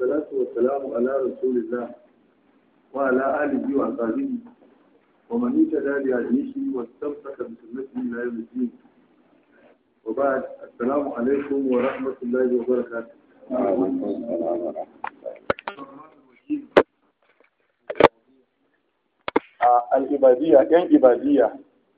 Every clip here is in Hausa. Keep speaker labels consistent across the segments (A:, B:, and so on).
A: والصلاة والسلام على رسول الله وعلى آله وأصحابه ومن اهتدى بهديه واستمسك بسنته إلى يوم الدين وبعد السلام عليكم ورحمة الله وبركاته
B: al'ibadiyya ‘yan ibadiyya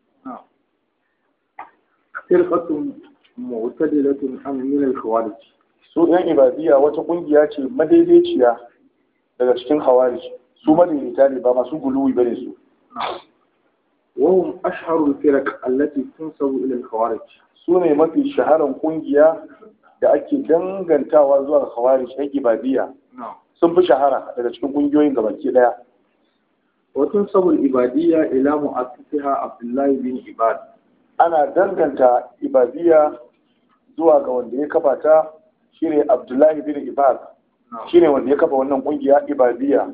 A: فرقة معتدلة عن من الخوارج
B: su ‘yan ibadiyya wata ƙungiya ce madaidaiciya daga cikin hawari su madaidaita ne ba masu guluwi ba ne su
A: وهم أشهر الفرق التي تنسب إلى الخوارج
B: su ne mafi shaharar ƙungiya da ake dangantawa zuwa ga hawari ‘yan ibadiyya
A: نعم
B: sun fi shahara daga cikin ƙungiyoyin gabaki ɗaya
A: وتنسب الإبادية إلى مؤسسها عبد الله بن عباد
B: ana danganta ibadiyya zuwa ga wanda ya kafa ta shine abdullahi bin ibad
A: نعم
B: shine wanda ya kafa wannan ƙungiya ibadiyya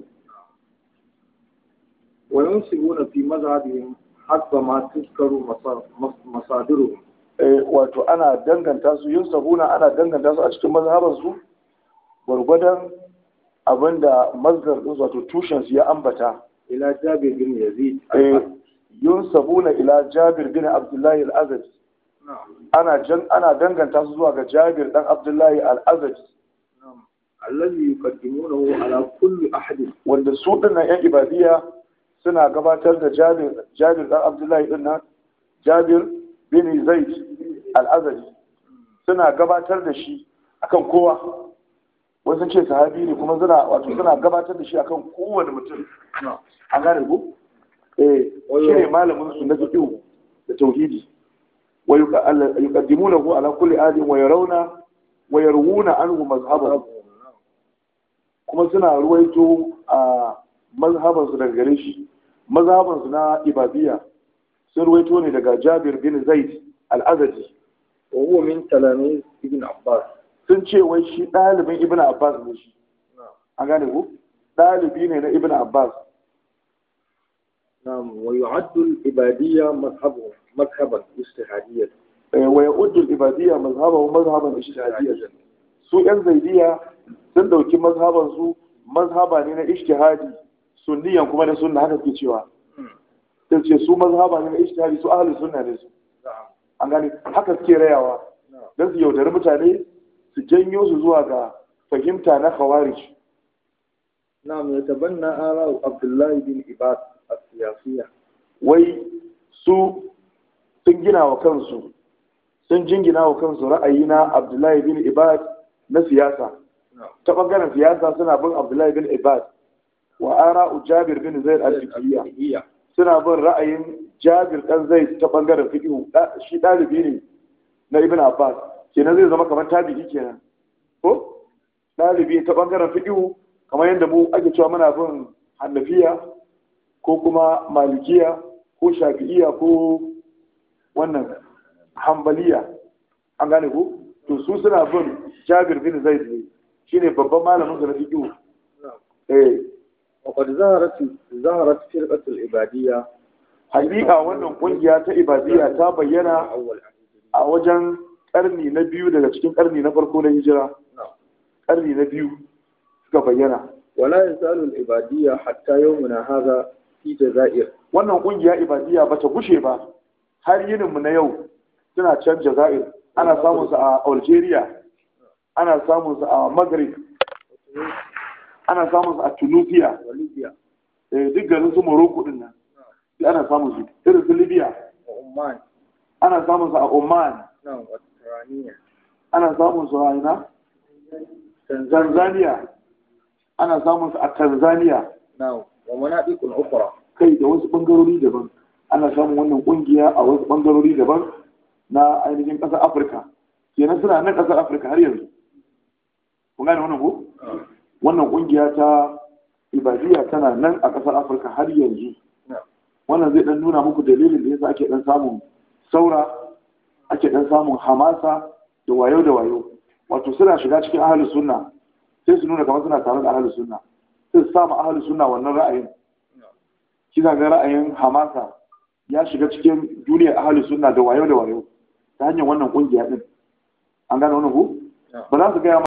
A: وينسبون في مذهبهم حسب ما تذكر مصا- مص- مصادرهم
B: Eh, wato ana danganta su yin sabuna ana danganta su a cikin mazhabansu gwargwadon abinda mazhar ɗin wato tushen su ya ambata
A: إلى جابر بن يزيد
B: Eh, yin sabuna ila jabir bin abdullahi al-azadi
A: نعم
B: ana jan ana danganta su zuwa ga jabir dan abdullahi al-azadi
A: نعم الذي يقدمونه على كل أحد
B: wanda su dinnan yan ibadiyya suna gabatar da jabir jabir dan abdullahi din nan jabir bin zaid al-azadi suna gabatar da shi akan kowa wasu ce sahabi ne kuma suna wato suna gabatar da shi akan kowane mutum
A: نعم
B: an gane ku eh shi ne malamin su na fiqh da tauhidi wa yuqa- alla- yuqaddimunahu ala kulli adin wa yarawna wa yarwuna anhu mazhabahu kuma suna ruwaito a mazhabansu daga gare shi mazhabansu na ibadiyya sun ruwaito ne daga jabir bin zaid al-azadi
A: وهو من تلاميذ ابن عباس
B: sun ce wai shi ɗalibin ibn abbas ne shi
A: نعم
B: an gane ku ɗalibi ne na ibn abbas
A: نعم ويعد الإبادية مذهبهم مذهبا اجتهاديا
B: Eh, wa ya'uddu al-ibadiyya mazhabahu mazhaban ijtihadiyya su yan zaidiyya sun dauki mazhaban su mazhaba ne na ijtihadi sunniyan kuma na sunna haka ke cewa sai ce su mazhaba ne na ijtihadi su ahlus sunna ne su
A: نعم
B: an gane haka suke rayawa
A: نعم
B: don su yaudari mutane su janyo su zuwa ga fahimta na khawarij
A: نعم يتبنى آراء عبد الله بن عباد السياسية
B: wai su sun gina wa kansu sun jingina wa kansu ra'ayi na abdullahi bin ibad na siyasa
A: نعم
B: ta bangaren siyasa suna bin abdullahi bin ibad wa ara'u jabir bin zaid al-fiqhiyya
A: الفقهية
B: suna bin ra'ayin jabir dan zaid ta bangaren fiqh Da- shi dalibi ne na ibn abbas kenan zai zama kamar tabi'i kenan ko dalibi ta bangaren fiqh kamar yadda mu ake cewa muna bin hanafiya ko kuma malikiya ko shafi'iya ko wannan hambaliya an gane ko to su suna bin jabir bin zaid ne shine babban malamin su na fiqh
A: نعم
B: eh
A: وقد ظهرت ظهرت فرقة العبادية
B: hakika wannan kungiya ta ibadiyya ta bayyana
A: أول
B: a wajen karni na biyu daga cikin karni na farko na hijira
A: نعم
B: karni na biyu suka bayyana
A: ولا يزال العبادية حتى يومنا هذا في جزائر
B: wannan kungiya ibadiyya bata gushe ba har yininmu na yau suna can jazair ana samun su a algeria ana samun su a maghrib ana samun su a tunisia
A: وليبيا
B: eh, duk garin su morocco din nan duk ana samun su irin su libya
A: وعمان
B: ana samun su a oman
A: نعم والترانية
B: ana samun su a ina tanzania ana samun su a tanzania
A: نعم ومناطق أخرى
B: kai da wasu bangarori daban ana samun wannan kungiya a wasu bangarori daban na ainihin ƙasar afirka kenan suna nan ƙasar afirka har yanzu kun gane wannan ko wannan kungiya ta ibadiyya tana nan a ƙasar afirka har yanzu
A: نعم
B: wannan zai dan nuna muku dalilin da yasa ake dan samun saura ake dan samun hamasa da wayo da wayo wato suna shiga cikin ahlus sunna sai su nuna kamar suna tare da ahlus sunna sai su samu ahlus sunna wannan ra'ayin kina ga ra'ayin hamasa ya shiga cikin duniyar ahlus sunna da wayo da wayo ta hanyar wannan kungiya din an gane wannan ko ba za su gaya